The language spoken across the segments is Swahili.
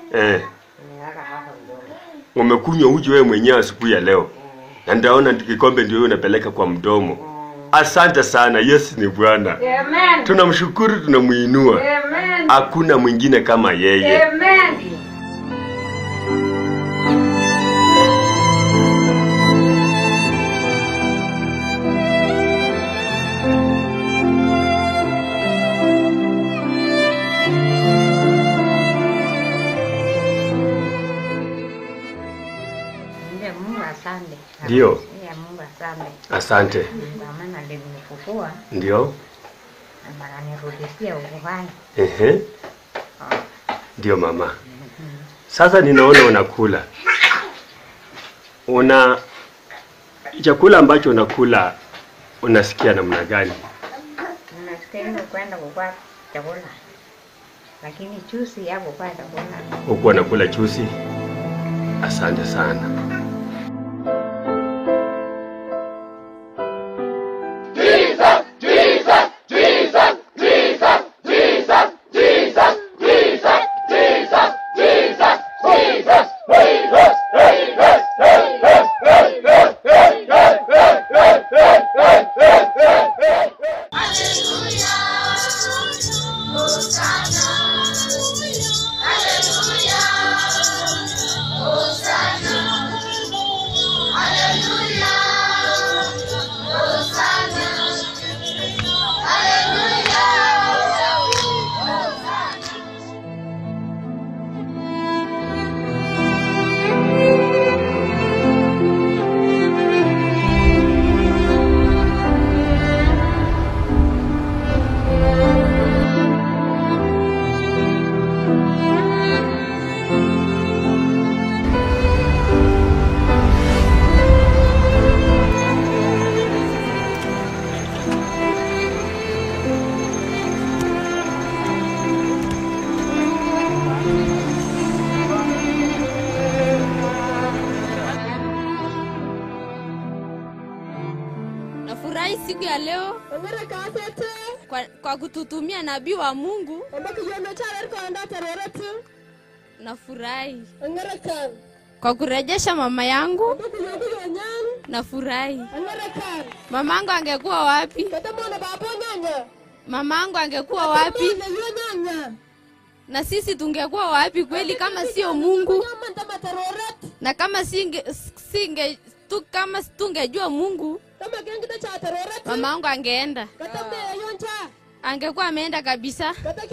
Eh, nimeweka hapa mdomo. umekunywa uji wewe mwenyewe asubuhi ya leo. Na ndaona kikombe ndio wewe unapeleka kwa mdomo. Asante sana, Yesu ni Bwana. Amen. Tunamshukuru, tunamuinua. Amen. Hakuna mwingine kama yeye. Amen. Ndiye Mungu asante. Ndio. Ndiye Mungu asante. Asante. Kwa maana alinifufua Ndio. na akanirudishia uhai. Ehe. Ndio mama. Sasa ninaona unakula. Una chakula ambacho unakula unasikia namna gani? Nastahili kwenda kukua chakula. Lakini chusi yako kwa chakula. Huku anakula chusi. Asante sana. Nafurahi siku ya leo kwa, kwa kututumia nabii wa Mungu. Nafurahi kwa kurejesha mama yangu. Nafurahi. Mamangu angekuwa wapi? Mamangu angekuwa wapi? Na sisi tungekuwa wapi kweli kama sio Mungu? Na kama singe, singe tu, kama tungejua Mungu, mamangu angeenda, angekuwa ameenda kabisa.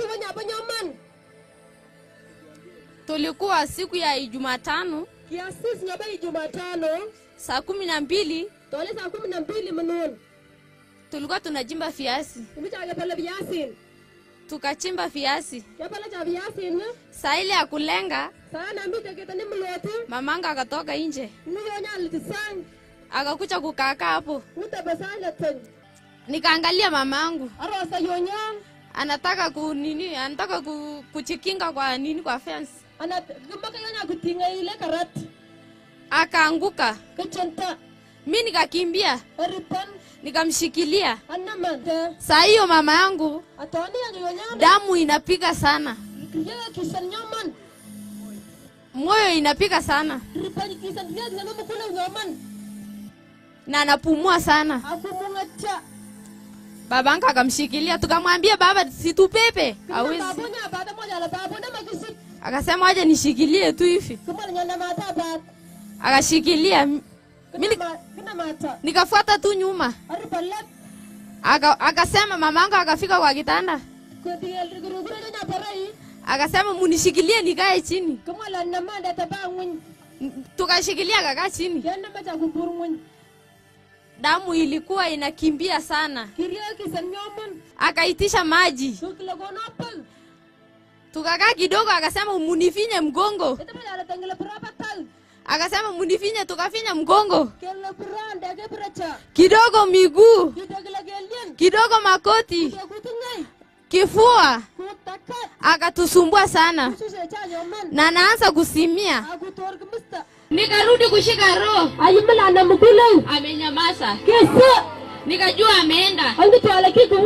Tulikuwa siku ya Jumatano kiasis nyobe Jumatano saa kumi na mbili tole saa kumi na mbili mnon tulikuwa tunachimba viazi, imichake pele viasin tukachimba viazi. kepele cha viasin Saa ile ya kulenga, saa na mbite kitani mloti mamangu akatoka nje niyonyalitisang akakuja kukakaa hapo, utebesaletin nikaangalia mamangu arosa yonyang anataka ku nini, anataka ku, kuchikinga kwa nini, kwa fence, ana kimaka yonya kutinga ile karat akaanguka. kichenta Mi nikakimbia eripan nikamshikilia. anamante Saa hiyo mama yangu atoni yang yonyang damu inapiga sana, kiyaga kisan nyoman moyo inapiga sana ripan kisan kiyaga ngano mukuna nyoman na anapumua sana. aku mungacha Babangu akamshikilia, tukamwambia baba, situpepe hawezi. babunya bata moja la babu na makisik Akasema waje nishikilie tu hivi, kumala nyanda mata bat akashikilia. Mi kina ni- ma- kina mata nikafuata tu nyuma, aripalat Aka, akasema mamangu akafika kwa kitanda, kutigel rigurugura nya parai akasema munishikilie nikae chini. kumala namanda tabangun N- Tukashikilia akakaa chini, yanda macha kuburmun damu ilikuwa inakimbia sana. kirya kisan nyoman Akaitisha maji, sukla gonapal tukakaa kidogo, akasema munifinye mgongo, ita mala tangela prapatal akasema munifinye, tukafinya mgongo kella branda ke bracha kidogo, miguu kitagla gelien kidogo, makoti, kutungai kifua, kutakat akatusumbua sana suse cha nyoman na naanza kusimia. akutor kemista Nikarudi kushika roho, ayimala na mukulu amenyamaza, kesa nikajua ameenda. angi twala kikuwa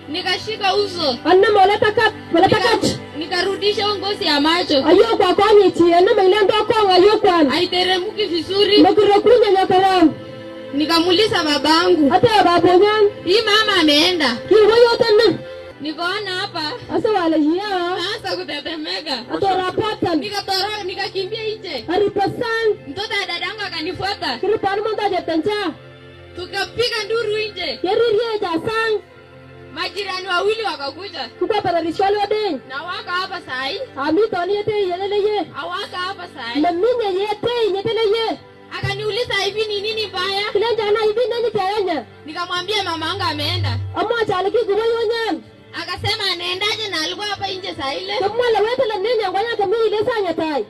nikashika uso Anna moleta kat, moleta kat. nika- nikarudisha hiyo ngozi ya macho Ayo kwa konyi chi, anna mailendo kong ayo kwan. haiteremuki vizuri Makuro kunya nyakaram. nikamuuliza babangu Ate babonyan. hii mama ameenda Kiwo yote na. nikaona hapa Asa wala hiya. naanza kutetemeka Ato rapatan. nikatoroka nikakimbia nje Aripasan. mtoto ya dadangu akanifuata Kiripan monta jetencha. tukapiga nduru nje Yeririe jasang. majirani wawili wakakuja Kukwa pararishwali wadeng. na waka hapa sahi Ami toni yete yelele ye. awaka hapa sahi Maminye yete yetele ye. akaniuliza hivi ni nini mbaya Kilenjana hivi nani tayanya. nikamwambia mama angu ameenda Amo chaliki kuwa yonyan. akasema anaendaje na alikuwa hapa nje saa ile Kamwala wetele nenya ngonya kami ile sanya tai.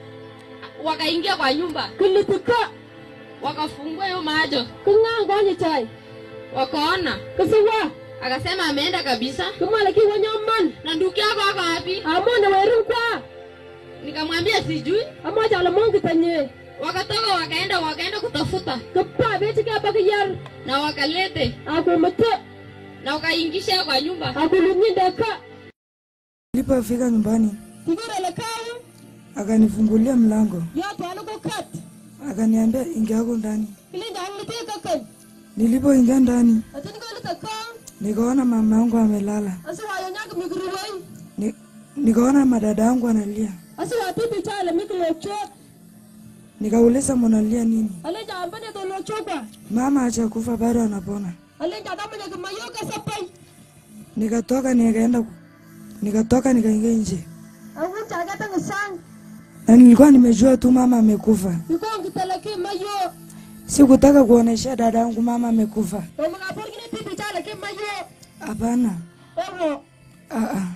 wakaingia kwa nyumba Kilitika. wakafungua hiyo macho Kunga ngonya tai. wakaona Kisiwa. akasema ameenda kabisa Kamwala ki wanyaman. na ndugu yako ako wapi Amo na weru kwa. nikamwambia sijui Amo chala mongi tanye. wakatoka wakaenda wakaenda kutafuta Kapa beti ka bakiyar. na wakalete Ako mata. na wakaingisha kwa nyumba Ako lunyinda ka. Nilipofika nyumbani Tigura la kayo. akanifungulia mlango Yote aluko kat. akaniambia ingia hapo ndani. Kilinda hanglite kakan. Nilipoingia ndani Atini ko lita kong. nikaona mama yangu amelala, Asa wa yonyak migruwai. Ni, nikaona madada yangu analia, Asa wa tipi chala miklo chok. nikauliza munalia nini? Alenja ambane to lo chokwa. Mama hajakufa bado anapona. Alenja damanya kumayoka sapai. Nikatoka nikaenda ku- nikatoka nikaingia nje Awu chaga tang sang. na nilikuwa nimejua tu mama amekufa. Yuko ngitalaki mayo. Sikutaka kuonesha dada yangu mama amekufa. Wa mga porgine tipi chala ki mayo. Hapana, Ewo. ah, ah.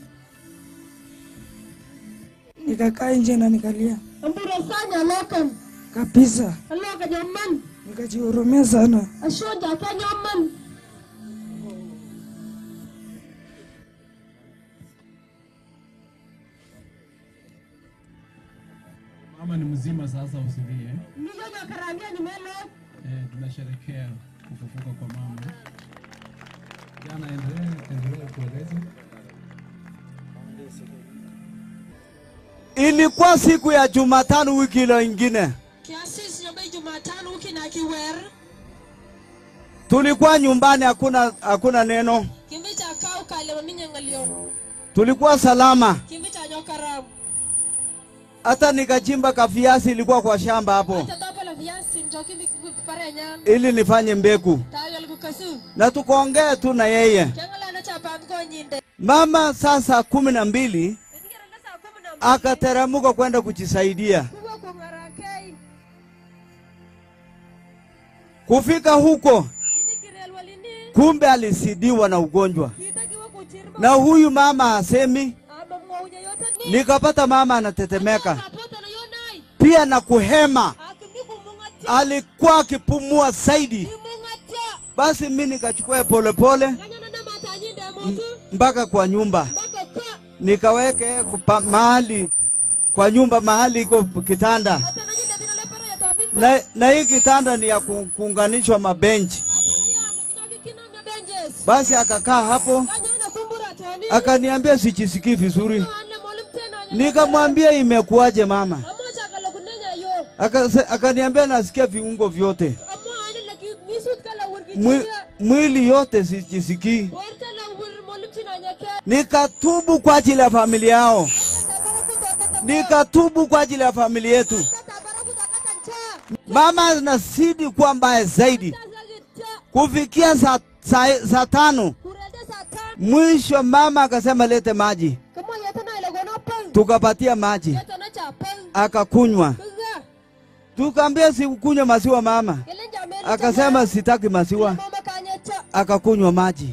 Nikakaa nje na nikalia Ambura sanya lokan. kabisa, Aloka nyaman. nikajihurumia sana. Ashonja ka nyaman. Mama ni mzima sasa, usilie. Niyo nyakarambia nimelo. Eh, tunasherekea kufufuka kwa mama. Jana, endelee endelee kueleza. Ilikuwa siku ya Jumatano wiki ile ingine, Kiasisi nyobe Jumatano wiki na kiwer. tulikuwa nyumbani, hakuna hakuna neno, Kimbi cha kau kale maminye ngalio. tulikuwa salama. Kimbi cha nyokaram. Hata nikachimba kaviazi, ilikuwa kwa shamba hapo, Acha dopa la viasi njoki mikupare nyan. ili nifanye mbegu, Tayo likukasu. na tukaongea tu na yeye. Kengala na cha pamko nyinde. Mama saa saa kumi na mbili Ningera na saa kumi na mbili. akateremka kwenda kujisaidia. Kuwa kungarakei. Kufika huko, Ini kirel walini. kumbe alisidiwa na ugonjwa, Kita kiwa kuchirma. na huyu mama hasemi. Aba mwaunya yote ni. Nikapata mama anatetemeka Kapota na yonai. pia na kuhema, Akimi kumungatia. alikuwa akipumua zaidi. Imungatia. Basi mi nikachukua polepole Kanyana na mata nyinde mutu. mpaka kwa nyumba, Baka kwa. nikaweke kupa, mahali kwa nyumba mahali iko kitanda, Hata na nyinde bina lepara ya tabika. na, na hii kitanda ni ya ku- kuunganishwa mabenchi. Basi akakaa hapo, akaniambia sijisikii vizuri. Nikamwambia imekuwaje mama? Akase- Akaniambia nasikia viungo vyote, Mwi, mwili yote sijisikii. Nikatubu kwa ajili ya familia yao, nikatubu kwa ajili ya familia yetu. Mama anazidi kuwa mbaya zaidi. Kufikia saa, saa, saa tano mwisho, mama akasema lete maji, tukapatia maji akakunywa. Tukaambia sikunywa maziwa mama, akasema sitaki maziwa, akakunywa maji.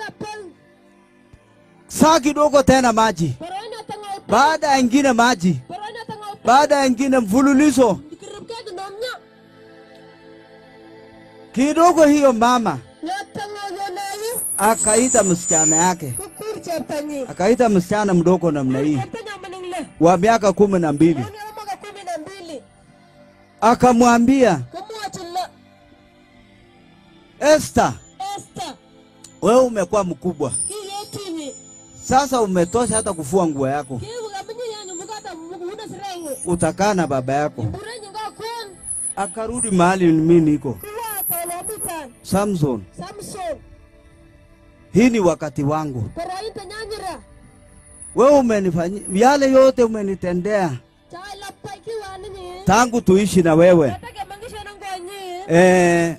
Saa kidogo tena maji, baada ya ingine maji, baada ya ingine mfululizo kidogo. Hiyo mama akaita msichana yake, akaita msichana mdogo namna hii wa miaka kumi na mbili, akamwambia Esther, wewe umekuwa mkubwa, Sasa umetosha hata kufua nguo yako, Kiu kaminyi yanyu mukata mukuna sirengu. utakaa na baba yako. Bure nyinga kwen. Akarudi mahali mimi niko. Kuwa kolobitan. Samson, Samson. hii ni wakati wangu. Karainte nyanyira. Wewe umenifanyia yale yote umenitendea Chai lapta ikiwa ninyi. tangu tuishi na wewe. Nataka mangisha na ngonyi. Eh,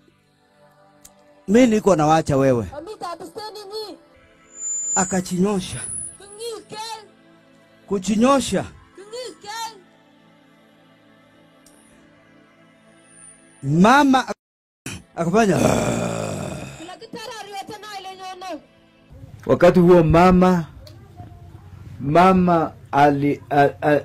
mi niko nawacha wewe. Amita abisteni nyi. Akachinyosha, Kungi kel. kuchinyosha. Kungi kel. Mama ak- akafanya Kila kitara riwete na ile nyono. Wakati huo mama mama ali, a, a,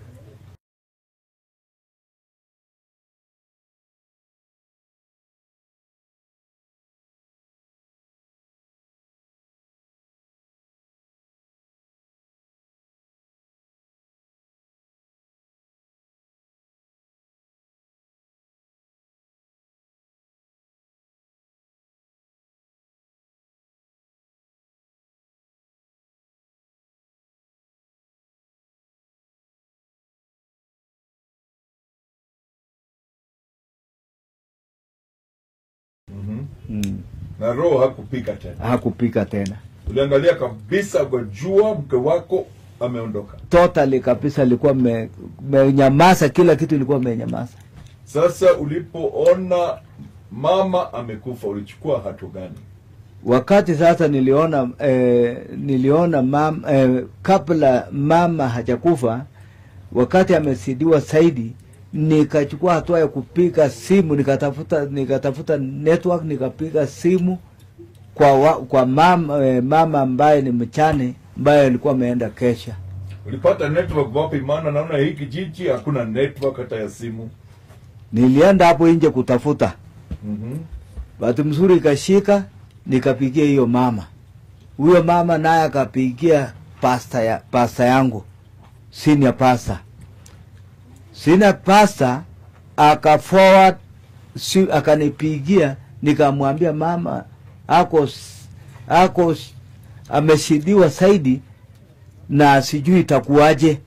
mm, na roho hakupika tena. hakupika tena Uliangalia kabisa, ukajua mke wako ameondoka. totally kabisa, alikuwa me- menyamaza, kila kitu ilikuwa menyamaza. Sasa ulipoona mama amekufa, ulichukua hatua gani? Wakati sasa niliona eh, niliona mam, eh, kabla mama hajakufa, wakati amesidiwa zaidi, nikachukua hatua ya kupiga simu, nikatafuta nikatafuta network, nikapiga simu kwa wa, kwa mama, eh, mama ambaye ni mchane ambaye alikuwa ameenda kesha. Ulipata network wapi? Maana naona hii kijiji hakuna network hata ya simu. Nilienda hapo nje kutafuta, mm bahati mzuri ikashika, nikapigia hiyo mama. Huyo mama naye akapigia pasta ya pasta yangu senior pasta, senior pasta aka forward si, akanipigia nikamwambia mama ako s- ako s- ameshidiwa zaidi na sijui itakuwaje.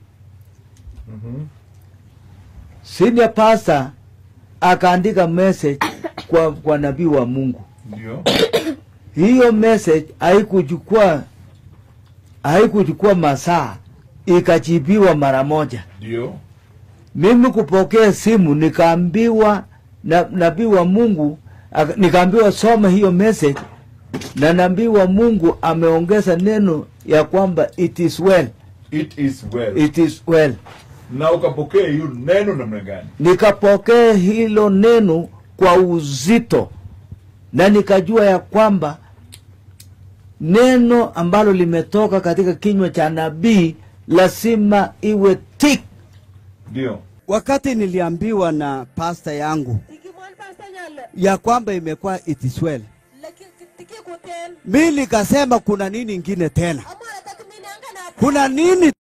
Senior pastor akaandika message kwa, kwa nabii wa Mungu. Ndio. Hiyo message haikuchukua haikuchukua masaa, ikajibiwa mara moja. Ndio. Mimi kupokea simu nikaambiwa na nabii wa Mungu aka- nikaambiwa soma hiyo message, na nabii wa Mungu ameongeza neno ya kwamba it is well, It is well. it is well. Na ukapokea hiyo neno namna gani? nikapokea hilo neno kwa uzito na nikajua ya kwamba neno ambalo limetoka katika kinywa cha nabii lazima iwe tik Ndio. wakati niliambiwa na pasta yangu Ikimwan pasta nyale. ya kwamba imekuwa it is well, Laki tiki kuten. mi nikasema kuna nini ingine tena, Amara takumini anga na kuna nini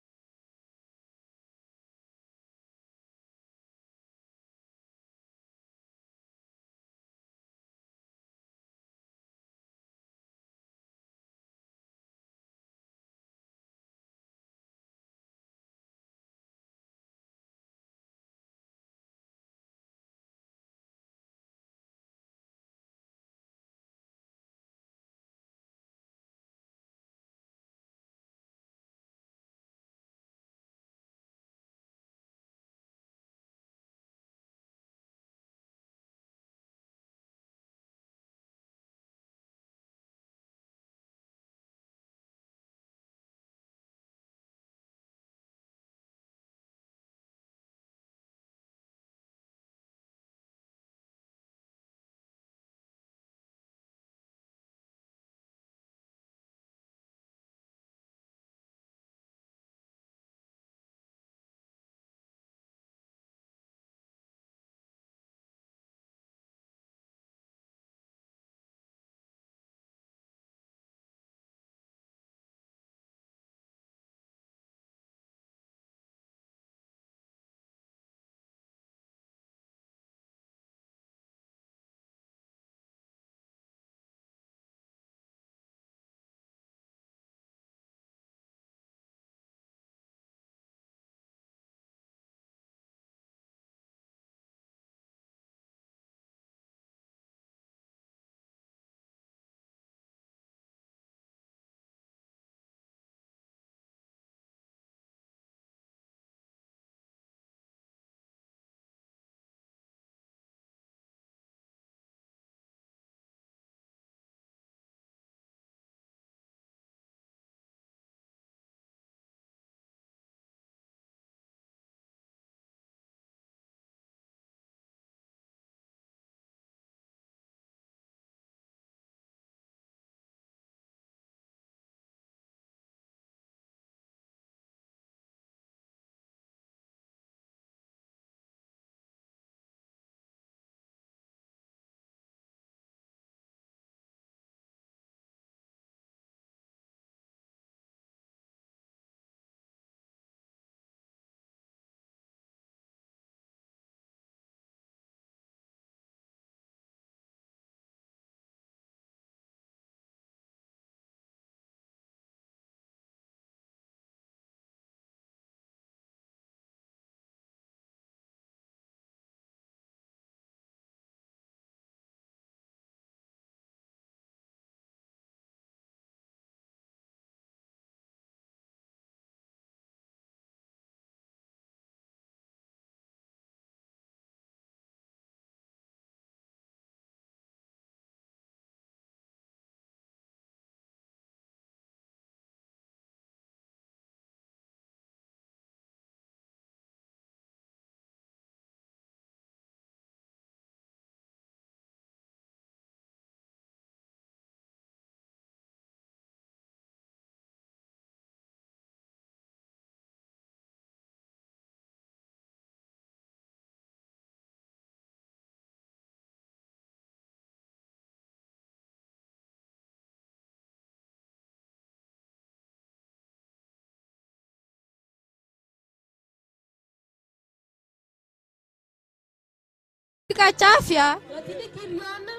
nikachafya lakini kiliona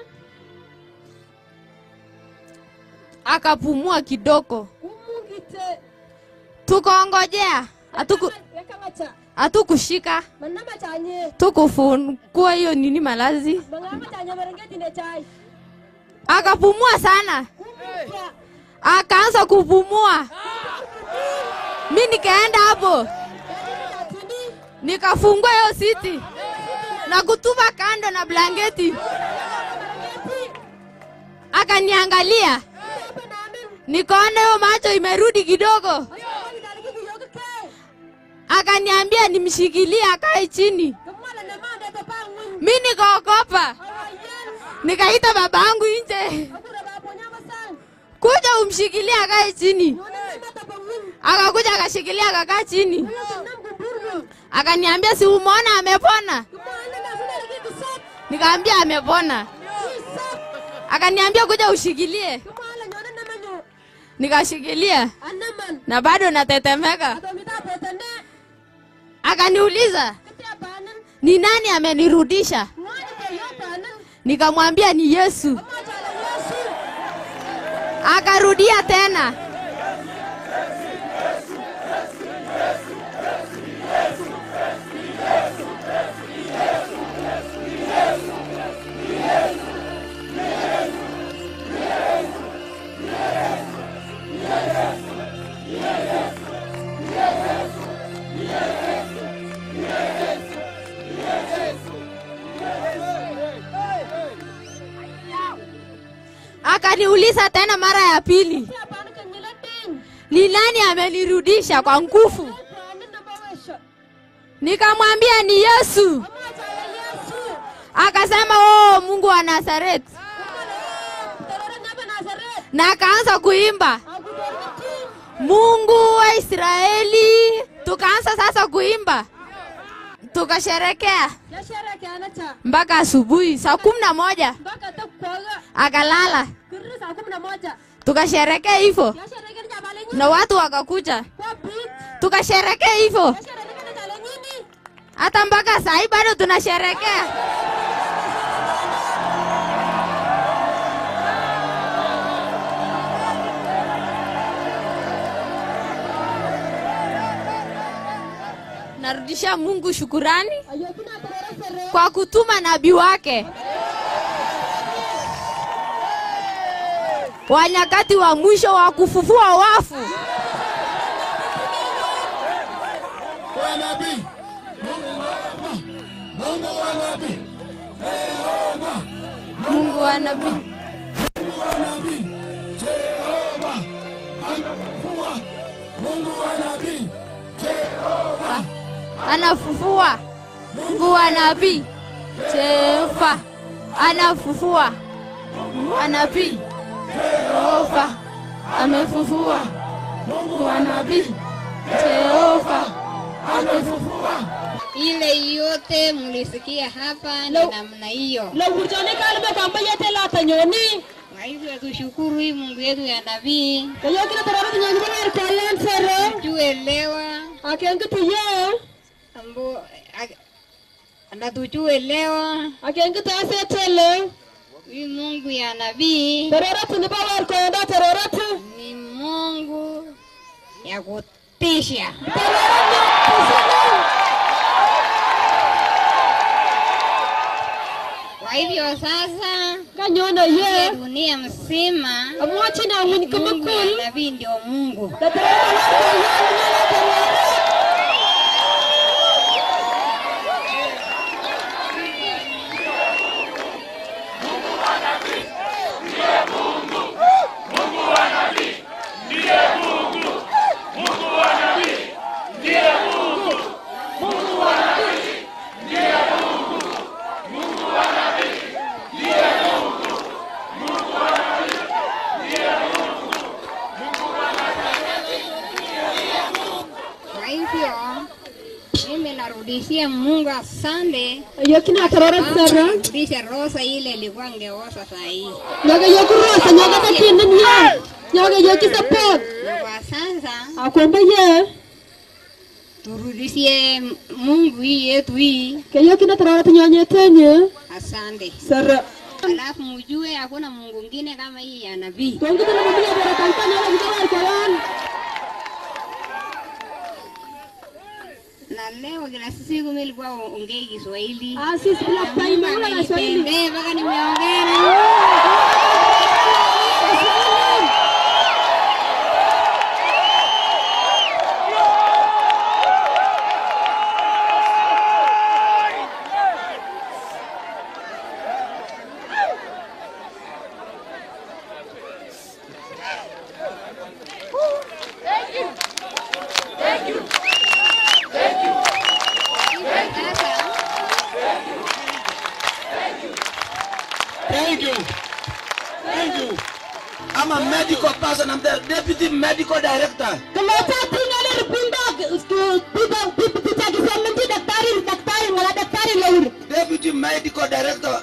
akapumua kidogo umungite tukaongojea hatuku yakamacha hatukushika manama chanye tukufungua hiyo nini malazi mangama chanye marengeti ne chai akapumua sana umungite akaanza kupumua mi nikaenda hapo tini nikafungua hiyo siti na kutupa kando na blanketi akaniangalia hapa namen nikaona hiyo macho imerudi kidogo ayo daliki kiyoga ke akaniambia nimshikilie akae chini kamala ne mande to pangun mi nikaogopa awayen nikaita babangu nje akura bapo nyama san kuja umshikilie akae chini yone ne mata pangun akakuja akashikilia akakaa chini ayo nam kuburgu akaniambia si umeona amepona kumana na suna liki kisap nikaambia amepona kisap akaniambia kuja ushikilie kumala nyone ne manyo nikashikilia anaman na bado natetemeka adomita petane akaniuliza kiti apanan ni nani amenirudisha ngani ke yo panan nikamwambia ni yesu amachala yesu akarudia tena akaniuliza tena mara ya pili kiti apanan ke nyilatin ni nani amenirudisha kwa nguvu panan na bawesho nikamwambia ni yesu amachala yesu akasema oh mungu wa nazareti terore nyaba nazaret na akaanza kuimba agudorgiti mungu wa israeli tukaanza sasa kuimba tukasherekea yasherekeana cha mpaka asubuhi saa kumi na moja mpaka takwaga akalala kirri saa kumi na moja tukasherekea hivyo yasherekeni chabale nyini na watu wakakuja kwa bit tukasherekea hivyo yasherekeni chale nyini hata mpaka saa hii bado tunasherekea narudisha mungu shukurani ayokina terore sere kwa kutuma nabii wake wa nyakati wa mwisho wa kufufua wafu mungu wa nabii anafufua mungu wa nabii Jehova anafufua mungu wa nabii Jehova amefufua mungu wa nabii Jehova amefufua ile yote mlisikia hapa ni namna hiyo. lawurjone kalme kamba yete lata nyoni Kwa hivyo tushukuru hii Mungu yetu ya nabii, ayokina terore nyoni bawer kalen sere tuelewa akengiti ye ambo ak- anatuchuelewa akengiti asetele hii Mungu ya nabii terore tini bawer konda terore tu ni Mungu ya kutisha. Kwa hivyo sasa kanyono ye hii dunia mzima amwachi na winy Mungu kumakul ya nabii ndio Mungu. na terore bawer koyen nyala terore Kwa hivyo mimi narudishia Mungu asante, ayokina terore sere rudisha rosa ile ilikuwa ngeosa saa hii. nyaga yokurosa nyaga takinin ye nyaga yokisapot Na kwa sasa akwamba ye turudishie Mungu hii yetu hii. Keyo kina tarara tunyonyetenye. Asante. Sara. Alafu mjue hakuna Mungu mwingine kama hii ya nabii. Tongi tuna mabia bora kampanya wala vijana kwa yan. Na leo kila siku mimi nilikuwa ongei Kiswahili. Ah, sisi kila time wala na Swahili. Nipende mpaka nimeongea. Thank you. Thank you. I'm a medical person. I'm the deputy medical director. Keleta tinggal dari pindah pindah pindah kisah menti daktari daktari malah daktari laur. Deputy medical director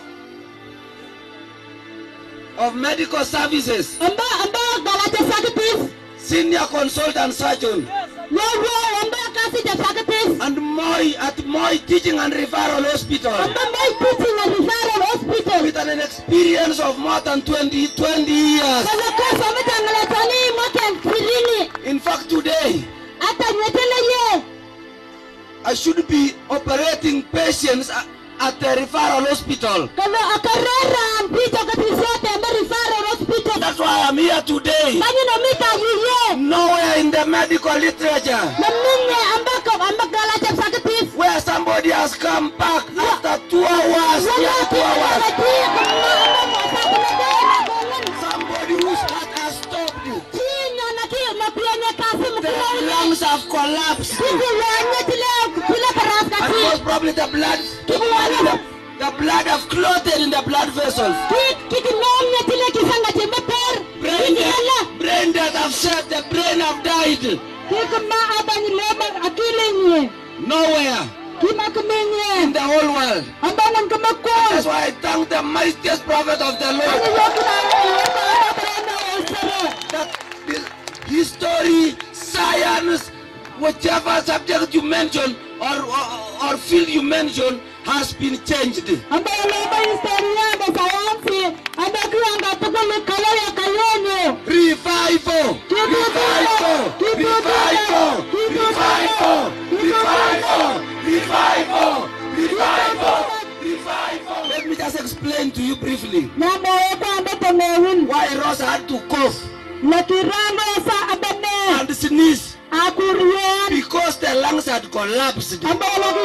of medical services. Amba amba galata sakit Senior consultant surgeon. Lalu amba kasih dah sakit And Moi at Moi Teaching and Referral Hospital. Amba Moi Teaching and Referral Hospital. With an experience of more than 20, 20 years. Kalau kau sama tanggal tani makan kirini. In fact, today, Ata nyetela ye. I should be operating patients a- at the referral hospital. Kalau akarera mpito katisete amba referral hospital. That's why I'm here today. Bagi nomita yiye. Nowhere in the medical literature Naminye amba ko amba galata sakit where somebody has come back after two hours. Yeah, two hours. Somebody whose heart has stopped. The lungs have collapsed. And most probably the blood, the, the blood have clotted in the blood vessels. Brain death, brain death have said the brain have died. Nowhere in the whole world. That's why I thank the mightiest prophet of the Lord. That this history, science, whichever subject you mention or, or, or field you mention has been changed. Revival! Revival! Revival! Revival! Revival! Revival! Revival! Revival! Let me just explain to you briefly why Rosa had to cough and sneeze because the lungs had collapsed. So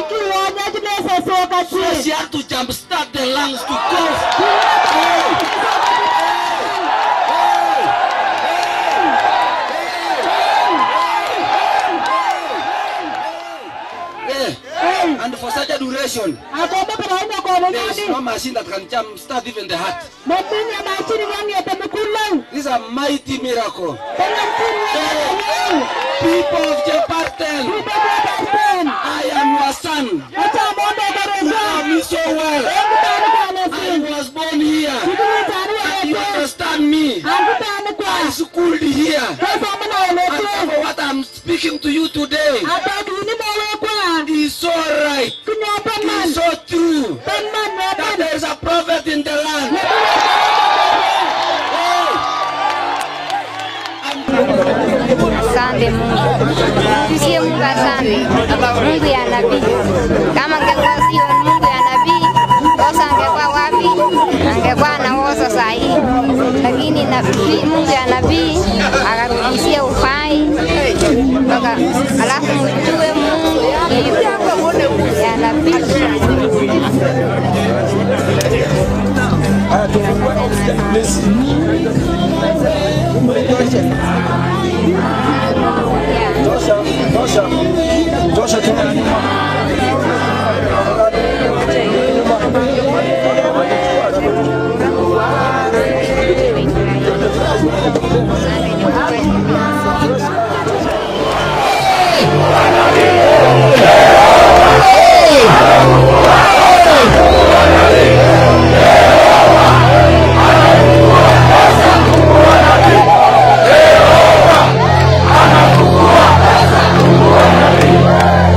she had to jumpstart the lungs to cough. Yeah. And for such a duration, there is no machine that can jumpstart even the heart. This is a mighty miracle. People of Jepartel, I am your son. You know me so well. I was born here. And you understand me. I schooled here. And for what I'm speaking to you today is so right. Is so true. That there is a prophet in the land. Asante Mungu. Msie Mungu asante. Mungu ya nabii. Kama angekuwa sio Mungu ya nabii, Rosa angekuwa wapi? Angekuwa na Rosa saa hii. Lakini nabii, Mungu ya nabii akarudishia uhai mpaka alafu mjue Mungu ya nabii. Anakuwa